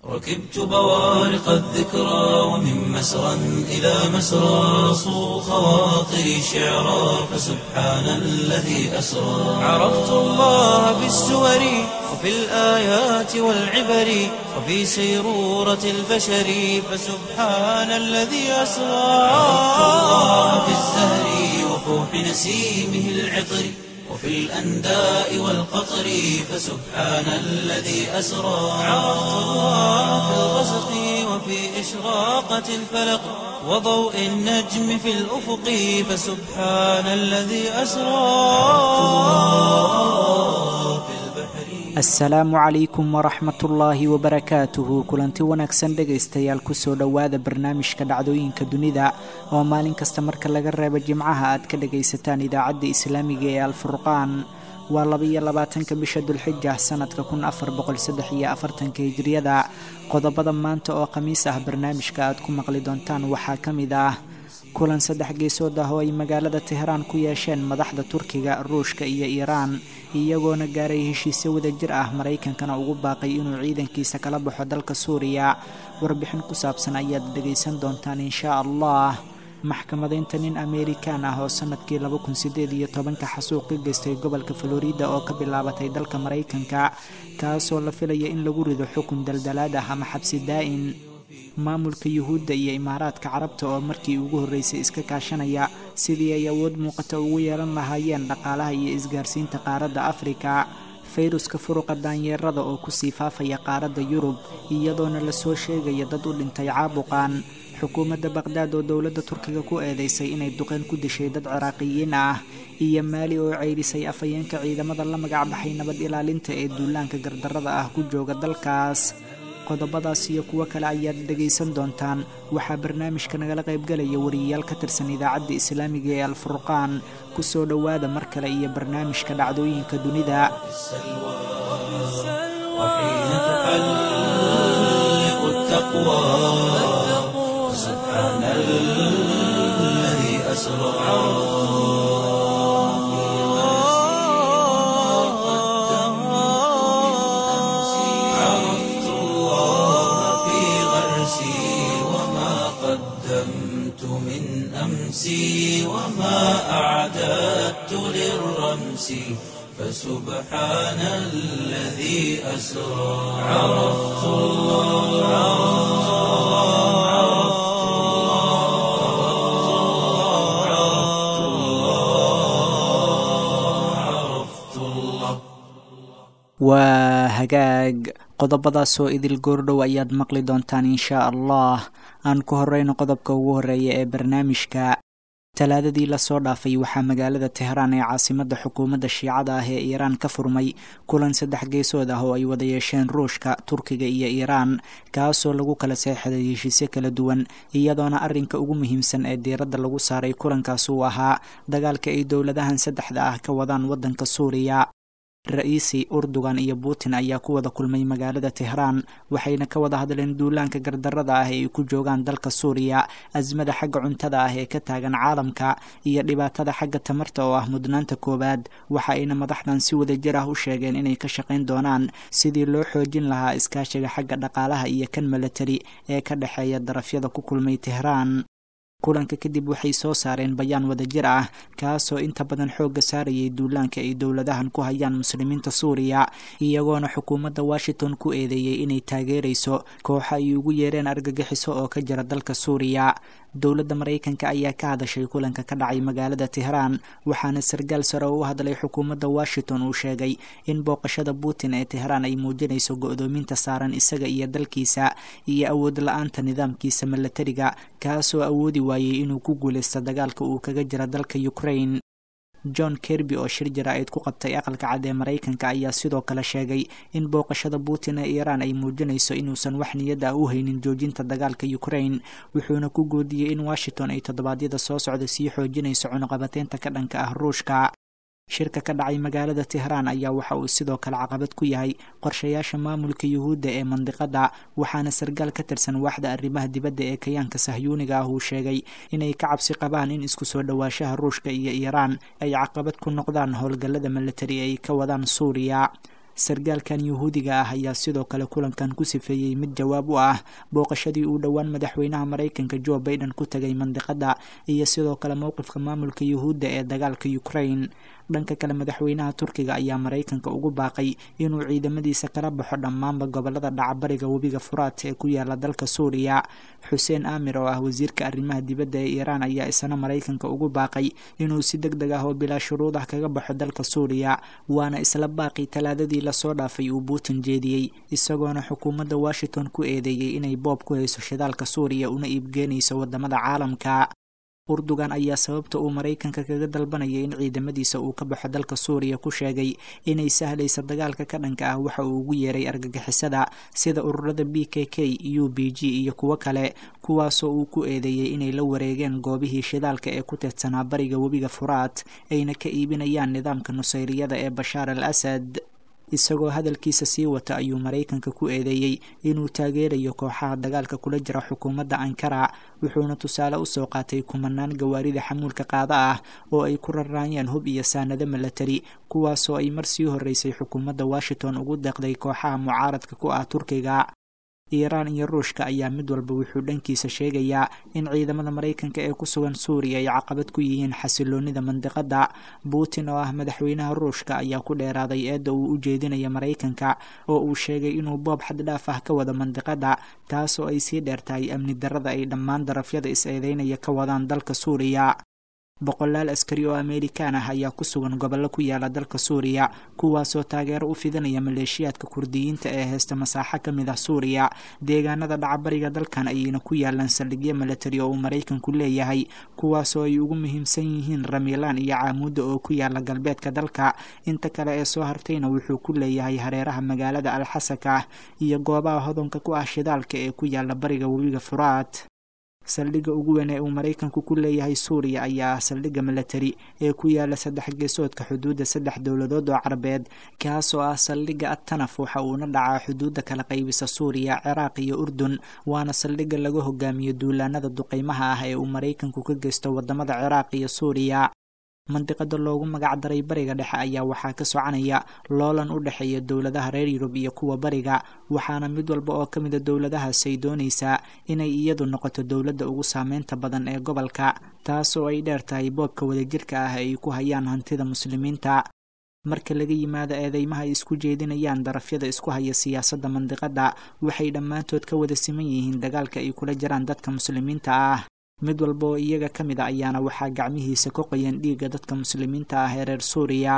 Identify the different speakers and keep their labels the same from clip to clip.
Speaker 1: ركبت بوارق الذكرى ومن مسرى إلى مسرى صو خواطري شعرا فسبحان الذي أسرى عرفت الله بالسور وفي الآيات والعبر وفي سيرورة البشر فسبحان الذي أسرى عرفت الله بالزهر وفوح نسيمه العطر وفي الأنداء والقطر فسبحان الذي أسرى عرفت الله في الغسق وفي إشراقة الفلق وضوء النجم في الأفق فسبحان الذي أسرى في البحر
Speaker 2: asalaamu calaykum waraxmatullaahi wabarakaatuhu kulanti wanaagsan dhegaystayaal kusoo dhowaada barnaamijka dhacdooyinka dunida oo maalin kasta marka laga reebo jimcaha aad ka dhagaysataan idaacadda islaamiga ee alfurqaan waa labaiyo labaatanka bisha dulxija sanadka kun afar boqol saddex iyo afartanka hijriyada qodobada maanta oo khamiis ah barnaamijka aad ku maqli doontaan waxaa ka mid ah kulan saddex geesood ah oo ay magaalada tehraan ku yeesheen madaxda turkiga ruushka iyo iiraan iyagoona gaaray heshiisyo wadajir ah maraykankana ugu baaqay inuu ciidankiisa kala baxo dalka suuriya warbixin ku saabsan ayaad dhegaysan doontaan inshaa allah maxkamadaynta nin amerikan ah oo sanadkii laba kun sideed iyo tobanka xasuuq ka geystay gobolka florida oo ka bilaabatay dalka maraykanka kaasoo la filaya in lagu rido xukun daldalaad ah ama xabsi daa'in maamulka yuhuudda iyo imaaraadka carabta oo markii ugu horreysay iska kaashanaya sidii ay awood muuqata ugu yeelan lahaayeen dhaqaalaha iyo isgaarsiinta qaaradda afrika fayruska furuqa daanyeerada oo kusii faafaya qaaradda yurub iyadoona lasoo sheegaya dad u dhintay caabuqan xukuumadda baqhdaad oo dowladda turkiga ku eedeysay inay duqeen ku dishay dad ciraaqiyiin ah iyo maali oo ceydhisay afhayeenka ciidamada la magac baxay nabad ilaalinta ee duulaanka gardarrada ah ku jooga dalkaas qodobadaas iyo kuwo kale ayaad dhegaysan doontaan waxaa barnaamijka nagala qaybgalaya wariyayaal ka tirsan idaacadda islaamiga ee alfurqaan ku soo dhowaada mar kale iyo barnaamijka dhacdooyinka dunida
Speaker 1: وحين تحلق التقوى سبحان الذي أسرى عرفت الله في غرسي وما قدمت من أمسي وما أعددت للرمس فسبحان الذي أسرى عرفت الله عرفت الله عرفت الله عرفت الله
Speaker 2: waa hagaag qodobadaasoo idil goordhow ayaad maqli doontaan inshaa allah aan ku horeyno qodobka ugu horeeya ee barnaamijka talaadadii lasoo dhaafay waxaa magaalada tehraan ee caasimadda xukuumadda shiicada ah ee iiraan ka furmay kulan saddex geesood ah oo ay wada yeesheen ruushka turkiga iyo iiraan kaasoo lagu kala seexday heshiisyo kala duwan iyadoona arrinka ugu muhiimsan ee diiradda lagu saaray kulankaas uu ahaa dagaalka ay dowladahan saddexda ah ka wadaan waddanka suuriya ra-iisi urdugan iyo putin ayaa ku wada kulmay magaalada tehraan waxayna ka wada hadleen duulaanka gardarrada ah ee ay ku joogaan dalka suuriya asmada xagga cuntada ah ee ka taagan caalamka iyo dhibaatada xagga tamarta oo ah mudnaanta koowaad waxa ayna madaxdan si wadajir ah u sheegeen inay ka shaqayn doonaan sidii loo xoojin lahaa iskaashiga xagga dhaqaalaha iyo kan milatari ee ka dhexeeya darafyada ku kulmay tehraan kulanka kadib waxay soo saareen bayaan wadajir ah kaasoo inta badan xoogga saarayay duulaanka ay dowladahan ku hayaan muslimiinta suuriya iyagoona xukuumadda washington ku eedeeyey inay taageerayso kooxa ay ugu yeereen argagixiso oo ka jira dalka suuriya dowladda maraykanka ayaa ka hadashay kulanka ka dhacay magaalada tehraan waxaana sargaal sare oo u hadlay xukuumadda washington uu sheegay in booqashada putin ee tehraan ay muujinayso go-doominta saaran isaga iyo dalkiisa iyo awood la-aanta nidaamkiisa milatariga kaasoo awoodi waayey inuu ku guulaysto dagaalka uu kaga jira dalka ukraine john kerby oo shir jaraa'id ku qabtay aqalka cad ee maraykanka ayaa sidoo kale sheegay in booqashada putin ee iiraan ay muujinayso inuusan wax niyada ah u haynin joojinta dagaalka ukraine wuxuuna ku goodiyey in washington ay toddobaadyada soo socda sii xoojinayso cunuqabateynta ka dhanka ah ruushka shirka ka dhacay magaalada tehraan ayaa waxa uu sidoo kale caqabad ku yahay qorshayaasha maamulka yuhuudda ee mandiqada waxaana sargaal ka tirsan waaxda arrimaha dibadda ee kayaanka sahyuuniga ah uu sheegay inay ka cabsi qabaan in isku soo dhowaanshaha ruushka iyo iiraan ay caqabad ku noqdaan howlgallada militari ay ka wadaan suuriya sargaalkan yuhuudiga ah ayaa sidoo kale kulankan ku sifeeyey mid jawaab u ah booqashadii uu dhowaan madaxweynaha maraykanka joe baiden ku tagay mandiqada iyo sidoo kale mowqifka maamulka yuhuudda ee dagaalka ukraine dhanka kale madaxweynaha turkiga ayaa maraykanka ugu baaqay inuu ciidamadiisa kala baxo dhammaanba gobolada dhacbariga webiga furaat ee ku yaala dalka suuriya xuseen aamir oo ah wasiirka arrimaha dibadda ee iiraan ayaa isna maraykanka ugu baaqay inuu si deg deg ah oo bilaa shuruud ah kaga baxo dalka suuriya waana isla baaqii talaadadii lasoo dhaafay uu putin jeediyey isagoona xukuumadda washington ku eedeeyey inay boob ku hayso shidaalka suuriya una iibgeenayso wadamada caalamka urdugan ayaa sababta uu maraykanka kaga dalbanaya in ciidamadiisa uu ka baxo dalka suuriya ku sheegay inay sahlaysa dagaalka ka dhanka ah waxa uu ugu yeeray argagixisada sida ururada b k k u b g iyo kuwo kale kuwaasoo uu ku eedeeyey inay la wareegeen goobihii shidaalka ee ku teedsanaa bariga webiga furaat ayna ka iibinayaan nidaamka nusayriyada ee bashaar al asad isagoo hadalkiisa sii wata ayuu maraykanka ku eedeeyey inuu taageerayo kooxaha dagaalka kula jira xukuumadda ankara wuxuuna tusaale usoo qaatay kumanaan gawaarida xamuulka qaada ah oo ay ku raraayeen hub iyo saanado milatari kuwaasoo ay mar sii horeysay xukuumadda washington ugu deeqday kooxaha mucaaradka ku ah turkiga iiraan iyo ruushka ayaa mid walba wuxuu dhankiisa sheegayaa in ciidamada maraykanka ee ku sugan suuriya ay caqabad ku yihiin xasiloonida mandiqada putin oo ah madaxweynaha ruushka ayaa ku dheeraaday eedda uu u jeedinaya maraykanka oo uu sheegay inuu boob xaddhaaf ah ka wado mandiqada taasoo ay sii dheertahay amni darrada ay dhammaan darafyada is-eedeynaya ka wadaan dalka suuriya boqolaal askari oo amerikaan ah ayaa ku sugan gobollo ku yaala dalka suuriya kuwaasoo taageero u fidinaya maleeshiyaadka kurdiyiinta ee heysta masaaxo ka mid ah suuriya deegaanada dhacbariga dalkan ayayna ku yaalaan saldhigyo milatari oo uu maraykanku leeyahay kuwaasoo ay ugu muhiimsan yihiin ramilaan iyo caamuudda oo ku yaala galbeedka dalka inta kale ee soo hartayna wuxuu ku leeyahay hareeraha magaalada alxasaka iyo goobaha hodonka ku ah shidaalka ee ku yaala bariga webiga furaat saldhigga ugu weyn ee uu maraykanku ku leeyahay suuriya ayaa ah saldhigga milatari ee ku yaala saddex geesoodka xuduudda saddex dowladood oo carabeed kaasoo ah saldhigga atanaf waxa uuna dhacaa xuduudda kala qaybisa suuriya ciraaq iyo urdun waana saldhigga laga hogaamiyo duulaanada duqeymaha ah ee uu maraykanku ka geysto wadamada ciraaq iyo suuriya mandiqada loogu magac daray bariga dhexe ayaa waxaa ka soconaya loolan u dhexeeya dowladaha reer yurub iyo kuwa bariga waxaana mid walba oo ka mida dowladahaas ay doonaysaa inay iyadu noqoto dowladda ugu saameynta badan ee gobolka taasoo ay dheer tahay boobka wadajirka ah ay ku hayaan hantida muslimiinta marka laga yimaado eedeymaha ay isku jeedinayaan darafyada isku haya siyaasadda mandiqada waxay dhammaantood ka wada siman yihiin dagaalka ay kula jiraan dadka muslimiinta ah mid walba oo iyaga ka mid a ayaana waxaa gacmihiisa ka qoyan dhiigga dadka muslimiinta ah ee reer suuriya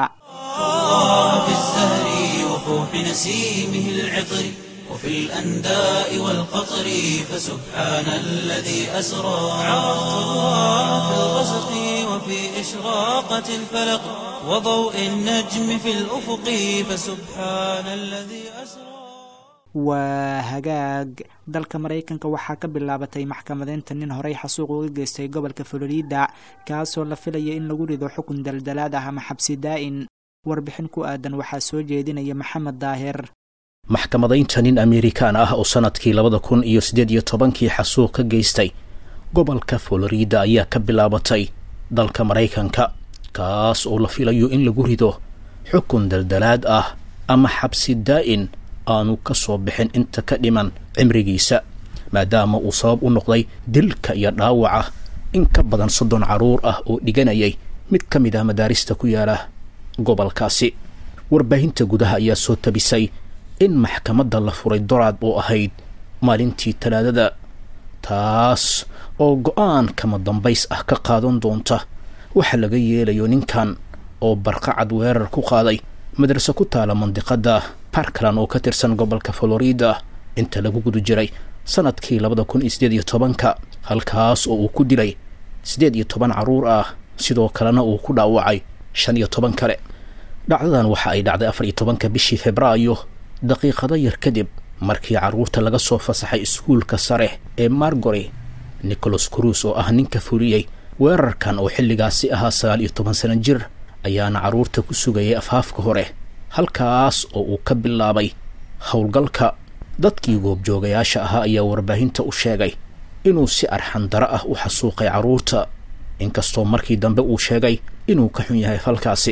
Speaker 1: في الزهر وفوح نسيمه العطر وفي الأنداء والقطر فسبحان الذي أسرى عرفت الله في الغسق وفي إشراقة الفلق وضوء النجم في الأفق فسبحان الذي أسرى
Speaker 2: waa hagaag dalka maraykanka waxaa ka bilaabatay maxkamadeynta nin horey xasuuq uga geystay gobolka florida kaasoo la filaya in lagu rido xukun daldalaad ah ama xabsi daa'in warbixin ku aadan waxaa soo jeedinaya maxamed daahir
Speaker 3: maxkamadaynta nin amerikaan ah oo sannadkii labada kun iyo siddeed iyo tobankii xasuuq ka geystay gobolka florida ayaa ka bilaabatay dalka maraykanka kaas oo la filayo in lagu rido xukun daldalaad ah ama xabsi daa'in aanu ka soo bixin inta ka dhiman cimrigiisa maadaama uu sabab u noqday dilka iyo dhaawaca in ka badan soddon carruur ah oo dhiganayay mid ka mid ah madaarista ku yaala gobolkaasi warbaahinta gudaha ayaa soo tabisay in maxkamadda la furay doraad oo ahayd maalintii talaadada taas oo go-aan kama dambays ah ka qaadan doonta waxa laga yeelayo ninkan oo barqacad weerar ku qaaday madrase ku taala mandiqada parkland oo ka tirsan gobolka florida inta lagu guda jiray sanadkii labada kun iyo siddeed iyo tobanka halkaas oo uu ku dilay siddeed iyo toban carruur ah sidoo kalena uu ku dhaawacay shan iyo toban kale dhacdadan waxa ay dhacday afar iyo tobanka bishii febraayo daqiiqado yar kadib markii carruurta laga soo fasaxay iskuulka sare ee margory nicholas cruis oo ah ninka fuliyey weerarkan oo xilligaasi ahaa sagaal iyo toban sano jir ayaana carruurta ku sugayay afhaafka hore halkaas oo uu ka bilaabay howlgalka dadkii goobjoogayaasha ahaa ayaa warbaahinta u sheegay inuu si arxandaro ah u xasuuqay carruurta inkastoo markii dambe uu sheegay inuu ka xun yahay falkaasi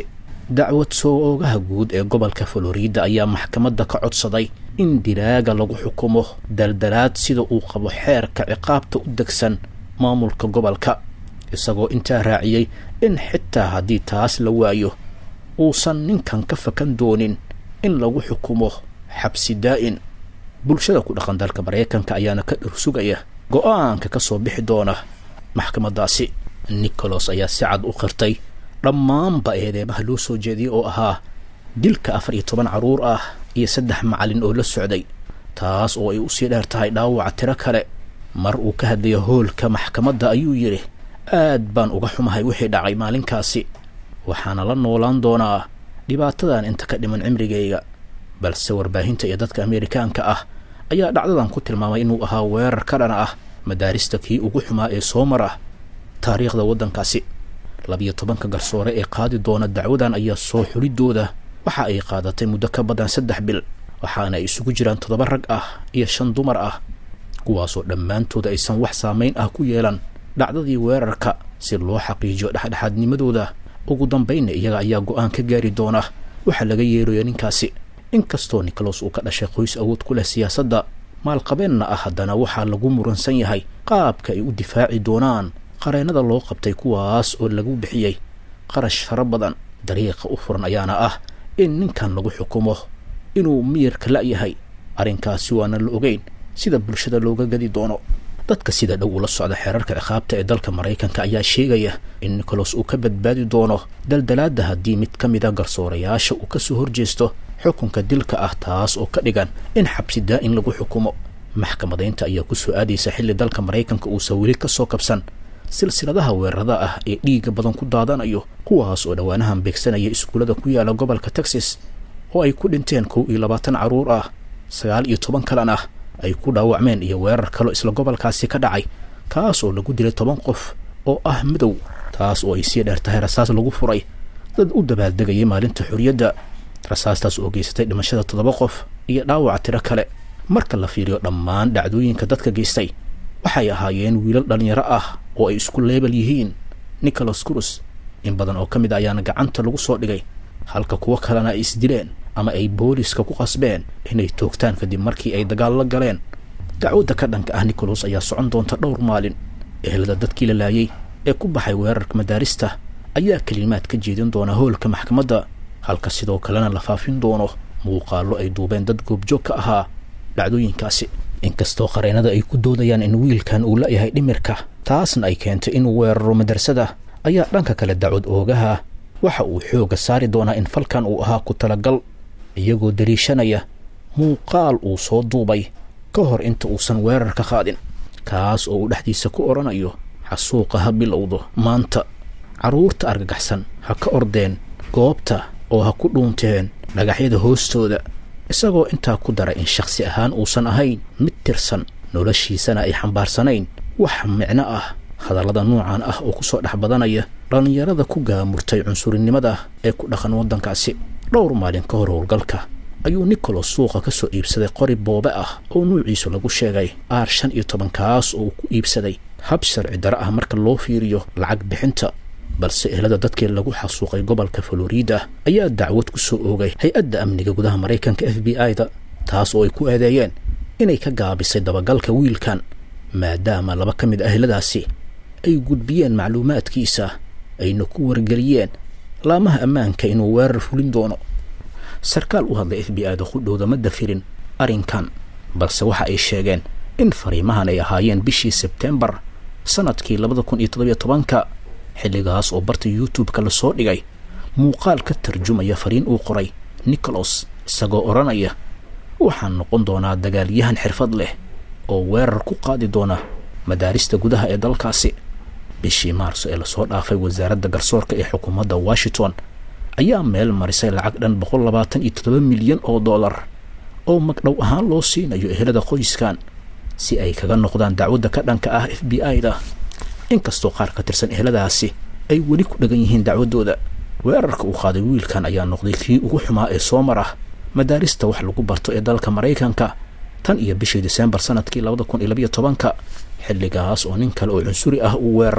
Speaker 3: dacwad soo oogaha guud ee gobolka florida ayaa maxkamadda ka codsaday in dilaaga lagu xukumo daldalaad sida uu qabo xeerka ciqaabta u degsan maamulka gobolka isagoo intaa raaciyey in xitaa haddii taas la waayo uusan ninkan ka fakan doonin in lagu xukumo xabsi daa'in bulshada ku dhaqan dalka maraykanka ayaana ka dhursugaya go-aanka ka soo bixi doona maxkamaddaasi nicholas ayaa si cad u qirtay dhammaanba eedeemaha loo soo jeediyey oo ahaa dilka afar iyo toban carruur ah iyo saddex macalin oo la socday taas oo ay usii dheer tahay dhaawaca tiro kale mar uu ka hadlayo hoolka maxkamadda ayuu yidhi aad baan uga xumahay wixii dhacay maalinkaasi waxaana la noolaan doonaa dhibaatadan inta ka dhiman cimrigayga balse warbaahinta iyo dadka ameerikaanka ah ayaa dhacdadan ku tilmaamay inuu ahaa weerar ka dhana ah madaarista kii ugu xumaa ee soo mar ah taariikhda waddankaasi labiyo tobanka garsoore ee qaadi doona dacwadan ayaa soo xulidooda waxa ay qaadatay muddo ka badan saddex bil waxaana ay isugu jiraan toddoba rag ah iyo shan dumar ah kuwaasoo dhammaantooda aysan wax saamayn ah ku yeelan dhacdadii weerarka si loo xaqiijiyo dhexdhexaadnimadooda ugu dambaynna iyaga ayaa go-aan ka gaari doona waxaa laga yeerayo ninkaasi inkastoo nicholas uu ka dhashay qoys awood ku leh siyaasadda maalqabeenna ah haddana waxaa lagu muransan yahay qaabka ay u difaaci doonaan qareennada loo qabtay kuwaas oo lagu bixiyey qarash fara badan dariiqa u furan ayaana ah in ninkan lagu xukumo inuu miyirka la-yahay arrinkaasi waana la ogeyn sida bulshada looga gadi doono dadka sida dhow ula socda xeerarka ciqaabta ee dalka maraykanka ayaa sheegaya in nicholas uu ka badbaadi doono daldalaadda haddii mid ka mida garsoorayaasha uu kasoo horjeesto xukunka dilka ah taas oo ka dhigan in xabsi daa-in lagu xukumo maxkamadaynta ayaa ku soo aadaysa xilli dalka maraykanka uusan weli ka soo kabsan silsiladaha weerarada ah ee dhiigga badan ku daadanayo kuwaas oo dhowaanahan beegsanaya iskuullada ku yaala gobolka texas oo ay ku dhinteen kow iyo labaatan carruur ah sagaal iyo toban kalan ah ay ku dhaawacmeen iyo weerar kaloo isla gobolkaasi ka dhacay kaas oo lagu dilay toban qof oo ah madow taas oo ay sii dheer tahay rasaas lagu furay dad u dabaaldegayay maalinta xorriyadda rasaastaas oo geysatay dhimashada toddoba qof iyo dhaawaca tiro kale marka la fiiriyo dhammaan dhacdooyinka dadka geystay waxay ahaayeen wiilal dhallinyaro ah oo ay isku leebel yihiin nicholas crus in badan oo ka mid a ayaana gacanta lagu soo dhigay halka kuwo kalena ay isdileen ama ay booliska ku qasbeen inay toogtaan kadib markii ay dagaal la galeen dacwadda ka dhanka ah nicholas ayaa socon doonta dhowr maalin ehelada dadkii la laayay ee ku baxay weerarka madaarista ayaa kelimaad ka jeedin doona hoolka maxkamadda halka sidoo kalena la faafin doono muuqaallo ay duubeen dad goobjoog ka ahaa dhacdooyinkaasi inkastoo qareennada ay ku doodayaan in wiilkan uu la-yahay dhimirka taasna ay keentay inuu weeraro madrasada ayaa dhanka kale dacwad oogaha waxa uu xoogga saari doonaa in falkan uu ahaa ku talagal iyagoo dariishanaya muuqaal uu soo duubay ka hor inta uusan weerar ka qaadin kaas oo uu dhexdiisa ku odhanayo xasuuqa ha bilowdo maanta carruurta argagaxsan ha ka ordeen goobta oo ha ku dhuunteen dhagaxyada hoostooda isagoo intaa ku daray in shakhsi ahaan uusan ahayn mid tirsan noloshiisana ay xambaarsanayn wax micno ah hadallada nuucan ah oo kusoo dhex badanaya dhallinyarada ku gaamurtay cunsurinimada ee ku dhaqan waddankaasi dhowr maalin ka hor howlgalka ayuu nicholas suuqa ka soo iibsaday qori boobe ah oo nuuciisu lagu sheegay aar shan iyo toban kaas oo uu ku iibsaday hab sharci dare ah marka loo fiiriyo lacag bixinta balse ehelada dadkii lagu xasuuqay gobolka florida ayaa dacwad ku soo oogay hay-adda amniga gudaha maraykanka f b i-da taas oo ay ku eedeeyeen inay ka gaabisay dabagalka wiilkan maadaama laba ka mid ah eheladaasi ay gudbiyeen macluumaadkiisa ayna ku wargeliyeen laamaha ammaanka inuu weerar fulin doono sarkaal u hadlay f b i da qudhowda ma dafirin arrinkan balse waxa ay sheegeen in fariimahan ay ahaayeen bishii sebtembar sanadkii labada kun iyo toddobiyo tobanka xilligaas oo barta youtube-ka lasoo dhigay muuqaal ka tarjumaya fariin uu qoray nicholas isagoo odhanaya waxaan noqon doonaa dagaalyahan xirfad leh oo weerar ku qaadi doona madaarista gudaha ee dalkaasi bishii maarso ee lasoo dhaafay wasaaradda garsoorka ee xukuumadda washington ayaa meel marisay lacag dhan boqol labaatan iyo toddoba milyan oo dollar oo magdhow ahaan loo siinayo ehelada qoyskan si ay kaga noqdaan dacwadda ka dhanka ah f b i-da inkastoo qaar ka tirsan eheladaasi ay weli ku dhagan yihiin dacwaddooda weerarka uu qaaday wiilkan ayaa noqday kii ugu xumaa ee soo mar ah madaarista wax lagu barto ee dalka maraykanka tan iyo bishii diseembar sanadkii labada kun iyo labiyo tobanka xilligaas oo nin kale oo cunsuri ah uu weeraray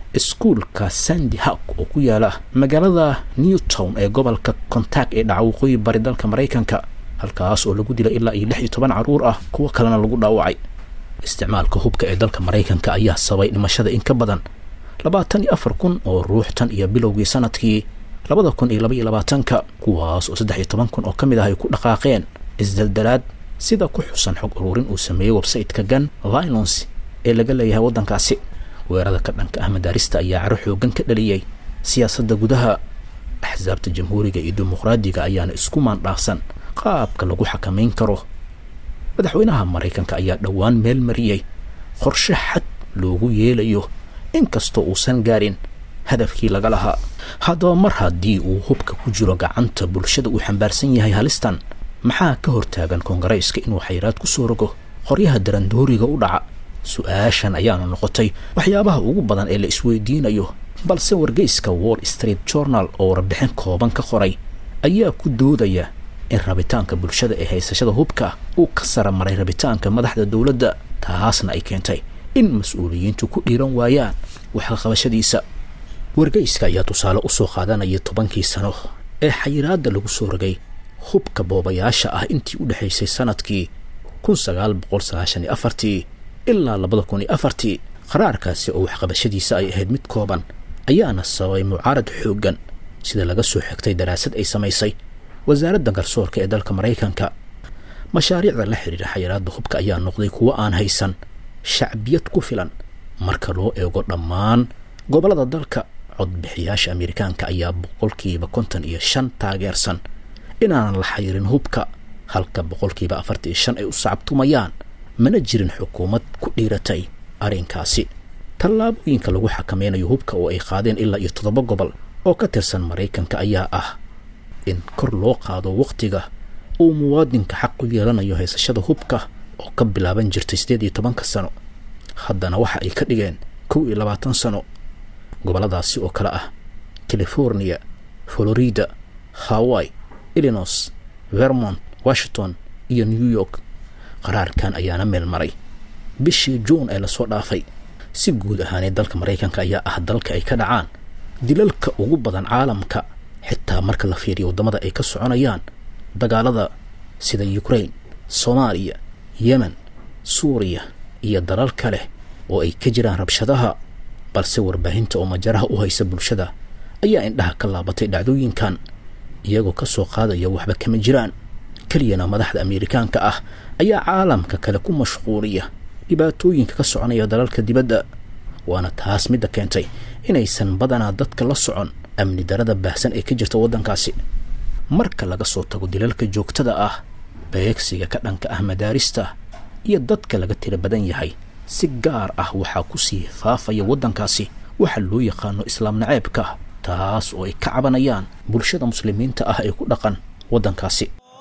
Speaker 3: iskuulka sandy hawk oo ku yaala magaalada newtown ee gobolka kontaak ee dhaca waqooyi bari dalka maraykanka halkaas oo lagu dilay ilaa iyo lix iyo toban carruur ah kuwo kalena lagu dhaawacay isticmaalka hubka ee dalka maraykanka ayaa sabay dhimashada in ka badan labaatan iyo afar kun oo ruux tan iyo bilowgii sanadkii labada kun iyo laba iyo labaatanka kuwaas oo saddex iyo toban kun oo ka mid ah ay ku dhaqaaqeen isdaldalaad sida ku xusan xog ururin uu sameeyey website-ka gun violence ee laga leeyahay waddankaasi weerada ka dhanka ah madaarista ayaa caro xoogan ka dhaliyey siyaasadda gudaha axsaabta jamhuuriga iyo dimuqraadiga ayaana isku maandhaafsan qaabka lagu xakamayn karo madaxweynaha maraykanka ayaa dhowaan meel mariyey qorshe xad loogu yeelayo inkastoo uusan gaarin hadafkii laga lahaa haddaba mar haddii uu hubka ku jiro gacanta bulshada uu xambaarsan yahay halistan maxaa ka hortaagan koongareyska inuu xayiraad ku soo rogo qoryaha darandooriga u dhaca su-aashan ayaana noqotay waxyaabaha ugu badan ee la isweydiinayo balse wargeyska wall street journal oo warbixin kooban ka qoray ayaa ku doodaya in rabitaanka bulshada ee haysashada hubka uu ka sara maray rabitaanka madaxda dowladda taasna ay keentay in mas-uuliyiintu ku dhiiran waayaan waxqaqabashadiisa wargeyska ayaa tusaale u soo qaadanaya tobankii sano ee xayiraadda lagu soo rogay hubka boobayaasha ah intii u dhexaysay sanadkii kun sagaal boqol sagaashan iyo afartii ilaa labada kun iyo afartii qaraarkaasi oo waxqabashadiisa ay ahayd mid kooban ayaana sababay mucaarad xooggan sida laga soo xigtay daraasad ay samaysay wasaaradda garsoorka ee dalka maraykanka mashaariicda la xidhiira xayiraadda hubka ayaa noqday kuwo aan haysan shacbiyad ku filan marka loo eego dhammaan gobollada dalka codbixiyaasha amerikaanka ayaa boqolkiiba konton iyo shan taageersan inaanan la xayirin hubka halka boqolkiiba afartan iyo shan ay u sacabtumayaan mana jirin xukuumad ku dhiiratay arrinkaasi tallaabooyinka lagu xakameynayo hubka oo ay qaadeen ilaa iyo toddoba gobol oo ka tirsan maraykanka ayaa ah in kor loo qaado wakhtiga uu muwaadinka xaq u yeelanayo haysashada hubka oo ka bilaaban jirtay siddeed iyo tobanka sano haddana waxa ay ka dhigeen kow iyo labaatan sano gobolladaasi oo kale ah california florida hawaii illinois vermont washington iyo new york qaraarkan ayaana meel maray bishii juun ee lasoo dhaafay si guud ahaanee dalka maraykanka ayaa ah dalka ay ka dhacaan dilalka ugu badan caalamka xitaa marka la fiiriyo waddamada ay ka soconayaan dagaalada sida ukraine soomaaliya yemen suuriya iyo dalal kale oo ay ka jiraan rabshadaha balse warbaahinta oo majaraha u haysa bulshada ayaa indhaha ka laabatay dhacdooyinkan iyagoo ka soo qaadaya waxba kama jiraan keliyana madaxda amerikaanka ah ayaa caalamka kale ku mashquuliya dhibaatooyinka ka soconaya dalalka dibadda waana taas midda keentay inaysan badanaa dadka la socon amni darada baahsan ee ka jirta waddankaasi marka laga soo tago dilalka joogtada ah beegsiga ka dhanka ah madaarista iyo dadka laga tira badan yahay si gaar ah waxaa ku sii faafaya waddankaasi waxa loo yaqaano islaam naceebka taas oo ay ka cabanayaan bulshada muslimiinta ah ee ku dhaqan waddankaasi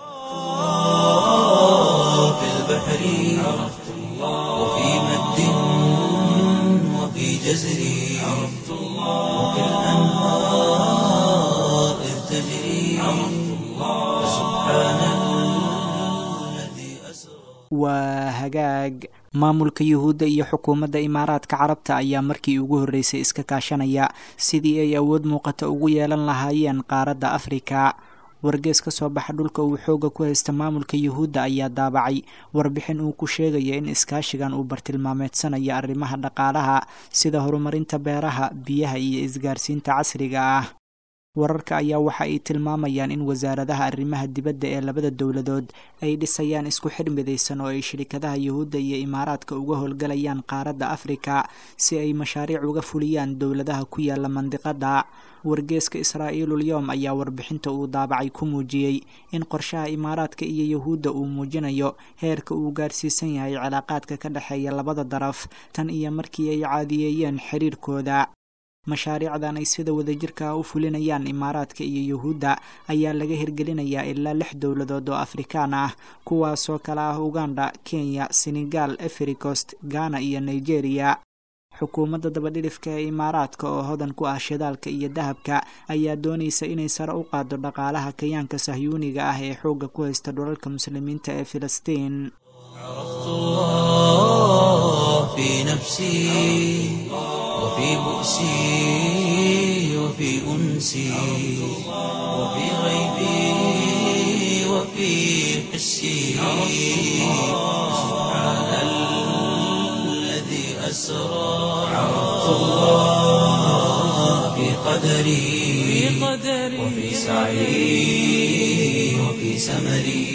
Speaker 1: في البحر عرفت الله وفي مد وفي جزر عرفت الله وفي الأنهار إذ تجري عرفت الله سبحان الذي أسرى
Speaker 2: waa hagaag maamulka yuhuudda iyo xukuumadda imaaraadka carabta ayaa markii ugu horreysay iska kaashanaya sidii ay awood muuqata ugu yeelan lahaayeen qaaradda afrika wargees ka soo baxa dhulka uu xooga ku haysta maamulka yuhuudda ayaa daabacay warbixin uu ku sheegaya in iskaashigan uu bartilmaameedsanayo arrimaha dhaqaalaha sida horumarinta beeraha biyaha iyo isgaarsiinta casriga ah wararka ayaa waxa ay tilmaamayaan in wasaaradaha arrimaha dibadda ee labada dowladood ay dhisayaan isku xidh midaysan oo ay shirikadaha yuhuudda iyo imaaraadka uga howlgalayaan qaaradda afrika si ay mashaariic uga fuliyaan dowladaha ku yaala mandiqada wargeeska israa'iilul yowm ayaa warbixinta uu daabacay ku muujiyey in qorshaha imaaraadka iyo yuhuudda uu muujinayo heerka uu gaarsiisan yahay cilaaqaadka ka dhexeeya labada daraf tan iyo markii ay caadiyeeyeen xiriirkooda mashaariicdan ay sida wadajirka u fulinayaan imaaraadka iyo yuhuudda ayaa laga hirgelinayaa ilaa lix dowladood oo afrikaan ah kuwaasoo kale ah uganda kenya senegal efricost ghana iyo nigeria xukuumadda dabadhilifka ee imaaraadka oo hodan ku ah shidaalka iyo dahabka ayaa doonaysa inay sare u qaado dhaqaalaha kayaanka sahyuuniga ah ee xoogga ku haysta dhulalka muslimiinta ee filistiin
Speaker 1: عرفت الله في نفسي وفي بؤسي وفي أنسي وفي غيبي وفي حسي سبحان الذي أسرى عرفت الله في قدري وفي سعي وفي سمري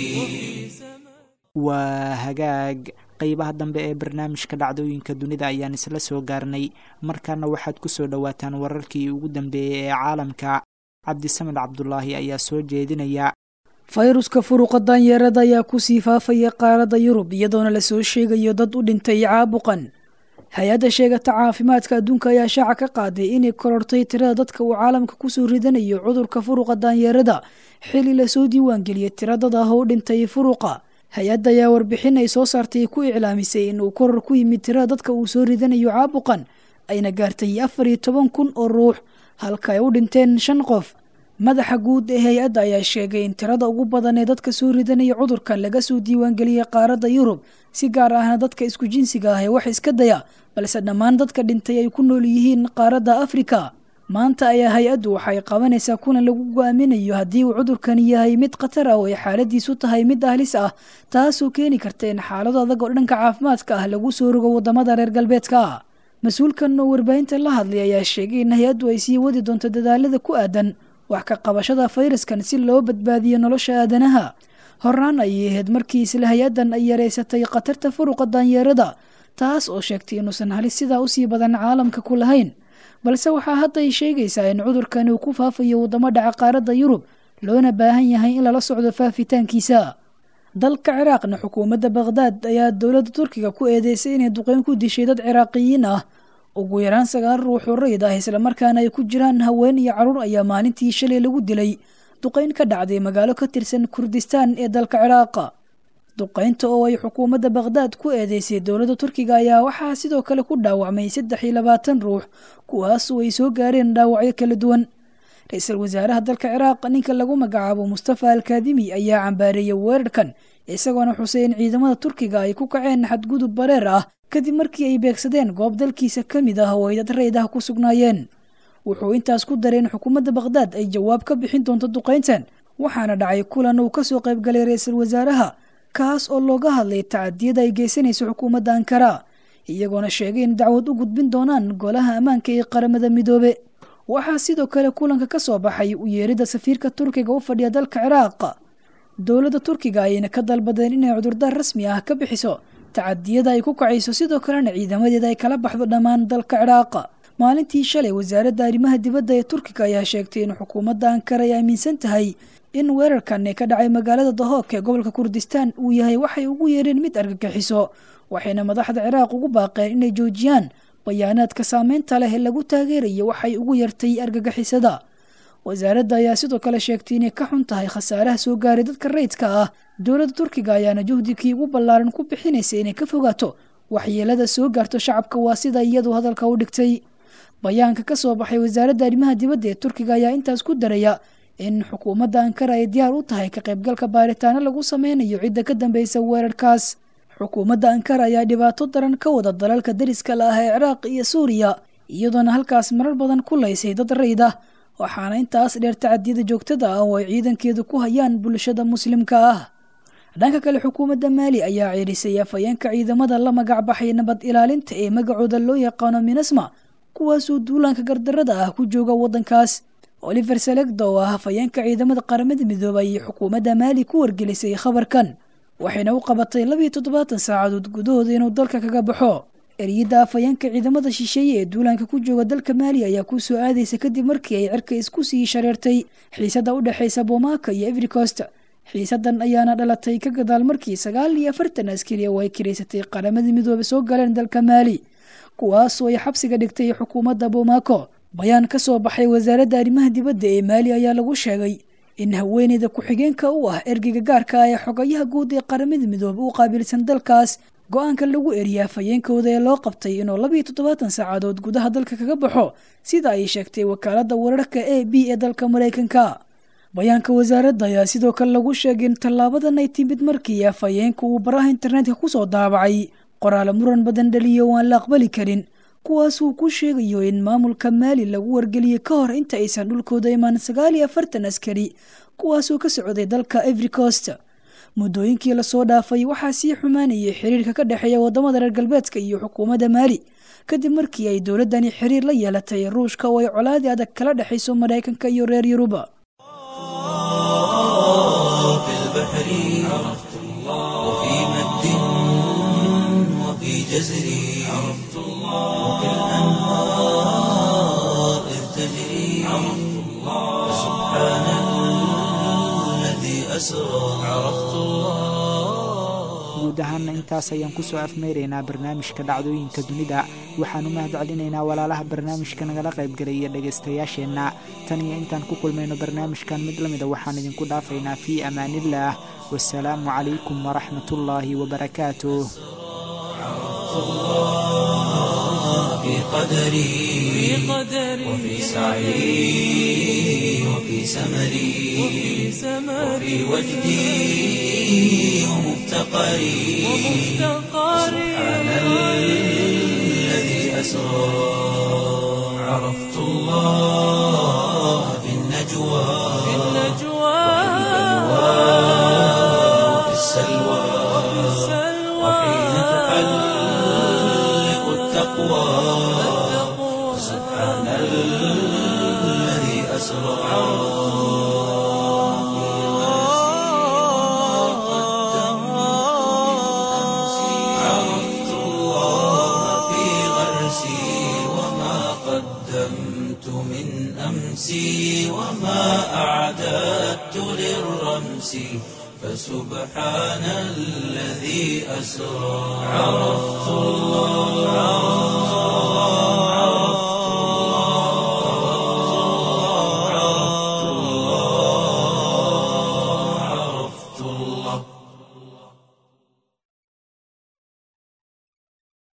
Speaker 2: waa hagaag qeybaha dambe ee barnaamijka dhacdooyinka dunida ayaan isla soo gaarnay markaana waxaad ku soo dhowaataan wararkii ugu dambeeyey ee caalamka cabdisamed cabdulaahi ayaa soo jeedinaya
Speaker 4: fayruska furuqa daanyeerada ayaa kusii faafaya qaaradda yurub iyadoona lasoo sheegayo dad u dhintay caabuqan hay-adda sheegata caafimaadka adduunka ayaa shaaca ka qaaday inay korortay tirada dadka uu caalamka kusoo ridanayo cudurka furuqa daanyeerada xili lasoo diiwaangeliyay tira dad ah oo u dhintay furuqa hay-adda ayaa warbixin ay soo saartay ku iclaamisay inuu koror ku yimid tirada dadka uu soo ridanayo caabuqan ayna gaartay afar iyo toban kun oo ruux halka ay u dhinteen shan qof madaxa guud ee hay-adda ayaa sheegay in tirada ugu badan ee dadka soo ridanaya cudurkan laga soo diiwaangeliyey qaaradda yurub si gaar ahna dadka isku jinsiga ah ee wax iska daya balse dhammaan dadka dhintay ay ku nool yihiin qaaradda afrika maanta ayaa hay-addu waxay qabanaysaa kulan lagu go-aaminayo haddii uu cudurkani yahay mid khatar ah oo ay xaaladiisu tahay mid ahlis ah taasoo keeni karta in xaalado adag oo dhanka caafimaadka ah lagu soo rogo wadamada reer galbeedka ah mas-uulkan oo warbaahinta la hadlay ayaa sheegay in hay-addu ay sii wadi doonto dadaalada ku aadan wax ka qabashada fayraskan si loo badbaadiyo nolosha aadanaha horaan ayay ahayd markii isla hay-addan ay yareysatay khatarta furuqa daanyeerada taas oo sheegtay inuusan halis sidaa usii badan caalamka ku lahayn balse waxaa hadda ay sheegaysaa in cudurkani uu ku faafayo waddamo dhaca qaaradda yurub loona baahan yahay in lala socdo faafitaankiisa dalka ciraaqna xukuumadda bakhdaad ayaa dowladda turkiga ku eedeysay inay duqeyn ku dishay dad ciraaqiyiin ah ugu yaraan sagaal ruux oo rayid ah islamarkaana ay ku jiraan haween iyo caruur ayaa maalintii shalay lagu dilay duqeyn ka dhacday magaalo ka tirsan kurdistaan ee dalka ciraaqa duqeynta oo ay xukuumadda bakhdaad ku eedeysay dowladda turkiga ayaa waxaa sidoo kale ku dhaawacmay saddex iyo labaatan ruux kuwaasoo ay soo gaareen dhaawacyo kala duwan ra-iisul wasaaraha dalka ciraaq ninka lagu magacaabo mustafa alkaadimi ayaa cambaareeyay weerarkan isagoona xusay in ciidamada turkiga ay ku kaceen xadgudub bareer ah kadib markii ay beegsadeen goob dalkiisa ka mid ah oo ay dad rayid ah ku sugnaayeen wuxuu intaas ku daray in xukuumadda bakhdaad ay jawaab ka bixin doonto duqeyntan waxaana dhacay kulan uu kasoo qaybgalay ra-iisul wasaaraha kaas oo looga hadlay tacadiyada ay geysanayso xukuumadda ankara iyagoona sheegay in dacwad u gudbin doonaan golaha ammaanka ee qaramada midoobe waxaa sidoo kale kulanka ka soo baxay u yeeridda safiirka turkiga u fadhiya dalka ciraaq dowladda turkiga ayayna ka dalbadeen inay cudurdaar rasmi ah ka bixiso tacadiyada ay ku kacayso sidoo kalena ciidamadeeda ay kala baxdo dhammaan dalka ciraaq maalintii shalay wasaaradda arrimaha dibadda ee turkiga ayaa sheegtay in xukuumadda ankara ay aaminsan tahay in weerarkan ee ka dhacay magaalada dahook ee gobolka kurdistaan uu yahay waxay ugu yeereen mid argagixiso waxayna madaxda ciraaq ugu baaqeen inay joojiyaan bayaanaadka saameynta leh ee lagu taageerayo waxay ugu yartay argagixisada wasaaradda ayaa sidoo kale sheegtay inay ka xun tahay khasaaraha soo gaaray dadka rayidka ah dowladda turkiga ayaana juhdikii ugu ballaaran ku bixinaysa inay ka fogaato waxyeelada soo gaarto shacabka waa sida iyadu hadalka u dhigtay bayaanka ka soo baxay wasaaradda arrimaha dibadda ee turkiga ayaa intaas ku daraya in xukuumadda ankara ay diyaar u tahay ka qaybgalka baaritaano lagu sameynayo cidda ka dambeysa weerarkaas xukuumadda ankara ayaa dhibaato daran ka wada dalalka dariska la ah ee ciraaq iyo suuriya iyadoona halkaas marar badan ku laysay dad rayid ah waxaana intaas dheer tacadiyada joogtada ah oo ay ciidankeedu ku hayaan bulshada muslimka ah dhanka kale xukuumadda maali ayaa ceerisay afhayeenka ciidamada la magac baxay nabad ilaalinta ee magacooda loo yaqaano minasma kuwaasoo duulaanka gardarada ah ku jooga waddankaas oliver selegda oo ah hafayeenka ciidamada qaramada midoobay ayay xukuumadda maali ku wargelisay khabarkan waxayna u qabatay labiyo toddobaatan saacadood gudahooda inuu dalka kaga baxo eriyadda afhayeenka ciidamada shisheeye ee duulaanka ku jooga dalka maali ayaa ku soo aadaysa kadib markii ay cirka isku sii shareertay xiisadda u dhexaysa bomaaka iyo everikost xiisadan ayaana dhalatay ka gadaal markii sagaal iyo afartan askari oo ay kiraysatay qaramada midoobe soo galeen dalka maali kuwaasoo ay xabsiga dhigtay xukuumadda bomaako bayaan ka soo baxay wasaaradda arrimaha dibadda ee maali ayaa lagu sheegay in haweeneyda ku-xigeenka u ah ergeyga gaarka ah ee xogayaha guud ee qaramada midoobe u qaabilsan dalkaas go-aanka lagu eriya afhayeenkooda ee loo qabtay inuu labiyo toddobaatan saacadood gudaha dalka kaga baxo sida ay sheegtay wakaaladda wararka a b ee dalka maraykanka bayaanka wasaaradda ayaa sidoo kale lagu sheegay in tallaabadan ay timid markii afhayeenka uu baraha internetka kusoo daabacay qoraale muran badan dhaliyo oo aan la aqbali karin kuwaasuu ku sheegayo in maamulka maali lagu wargeliyey ka hor inta aysan dhulkooda imaan sagaal iyo afartan askari kuwaasoo ka socday dalka every coast muddooyinkii lasoo dhaafay waxaa sii xumaanayay xiriirka ka dhexeeya wadamada reer galbeedka iyo xukuumadda maali kadib markii ay dowladdani xiriir la yeelatay ruushka oo ay colaadii adag kala dhexayso maraykanka iyo reer yuruba
Speaker 1: في البحر عرفت الله وفي مد وفي جزر عرفت الله وفي الأنهار إذ تجري عرفت الله سبحان الذي أسرى عرفت الله
Speaker 2: guud ahaana intaas ayaan kusoo afmeeraynaa barnaamijka dhacdooyinka dunida waxaan u mahad celinaynaa walaalaha barnaamijka nagala qaybgalay iyo dhegaystayaasheenna tan iyo intaan ku kulmayno barnaamijkan mid lamida waxaan idinku dhaafaynaa fii amaaniillaah wasalaamu calaykum waraxmatullaahi wabarakaatuh
Speaker 1: في قدري وفي سعي وفي سمري وفي وجدي ومفتقري سبحان الذي أسرى عرفت الله في النجوى وفي السلوى وحين تحلق التقوى سبحان الذي أسرى عرفت الله في غرسي وما قدمت من أمسي وما أعددت للرمس فسبحان الذي أسرى عرفت الله